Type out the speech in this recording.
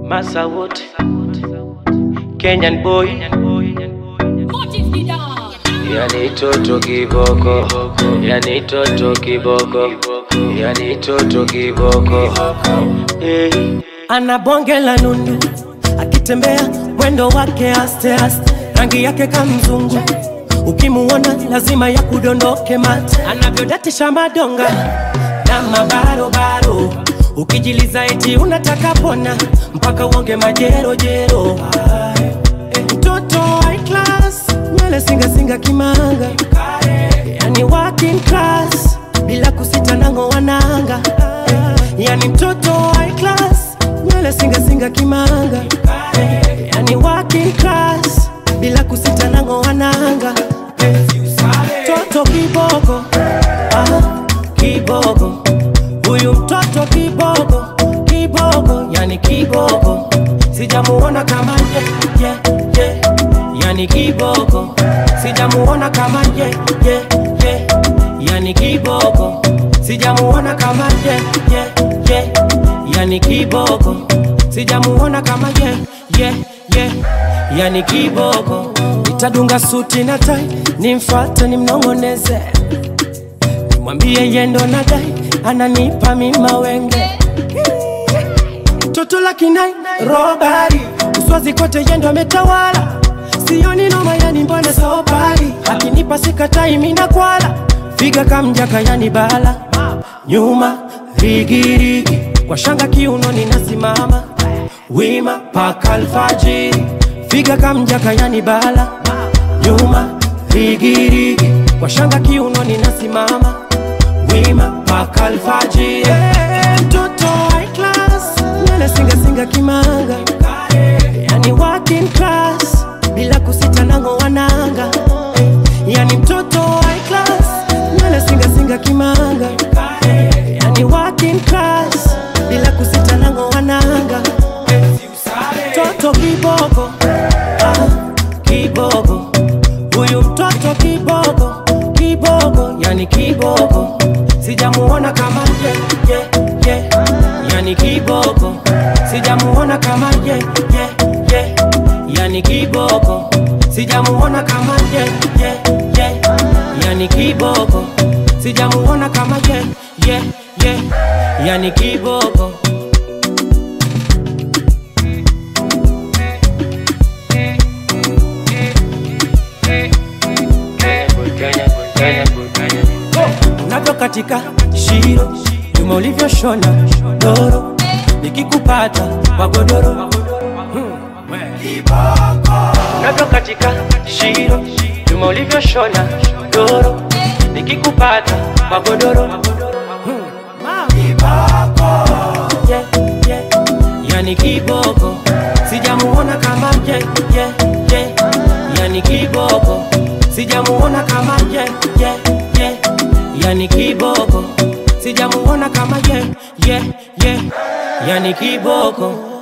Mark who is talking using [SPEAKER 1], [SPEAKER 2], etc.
[SPEAKER 1] Massa Wood, Kenyan boy, yani toto kiboko, yani toto kiboko, yani toto kiboko. Hey.
[SPEAKER 2] ana bonge la nundu, akitembea mwendo wake aste aste, rangi yake kamzungu, ukimuona lazima ya kudondoke mate, anavyodatisha madonga na mabarobaro, ukijiliza eti unataka pona mpaka uonge majerojero. Ay, eh, Mtoto high class, nywele singasinga kimanga, yani working class, bila kusita nango wananga, yani mtoto high class, nywele singasinga kimanga, yani working class, bila kusita nango wananga, mtoto kiboko, ah, kiboko, huyu mtoto kiboko, kiboko, yani kiboko, sijamuona kama ye, ye, ye, yani kiboko, sijamuona kama ye, ye, ye, yani kiboko, sijamuona kama ye, ye, ye, yani kiboko, sijamuona kama ye, ye, ye, yani kiboko, nitadunga suti na tai, nimfate nimnong'oneze mwambie yendo na dai ananipa mima wenge toto la kinai robari uswazi kote yendo ametawala sioni noma yani mbona sobari akinipa sikatai mina kwala figa kamjaka yani bala nyuma rigirigi kwa shanga kiunoni nasimama wima paka alfajiri figa kamjaka yani bala nyuma rigirigi kwa shanga kiunoni nasimama wima paka alfajiri Eh, mtoto high class nywele singasinga kimanga yani working class bila kusita nango wananga yani mtoto high class nywele singasinga kimanga yani working class bila kusita nango wananga mtoto kiboko ah, kiboko huyu mtoto kiboko kiboko yani kiboko sijamuona kama ye, ye, ye. yani kiboko sijamuona kama ye, ye, ye. yani kiboko sijamuona kama ye, ye, ye. yani kiboko sijamuona kama ye, ye, ye. yani kiboko
[SPEAKER 1] Kenya boy, Kenya boy, Kenya boy.
[SPEAKER 2] unavyo katika shiro nyuma ulivyoshona doro nikikupata kwa godoro unavyo katika shiro nyuma ulivyoshona doro nikikupata kwa godoro yeah, yeah. yani kiboko sijamuona kama ye, ye, ye. yani kiboko sijamuona kama ye, ye, ye. yani kiboko sijamuona kama ye, ye, ye. yani kiboko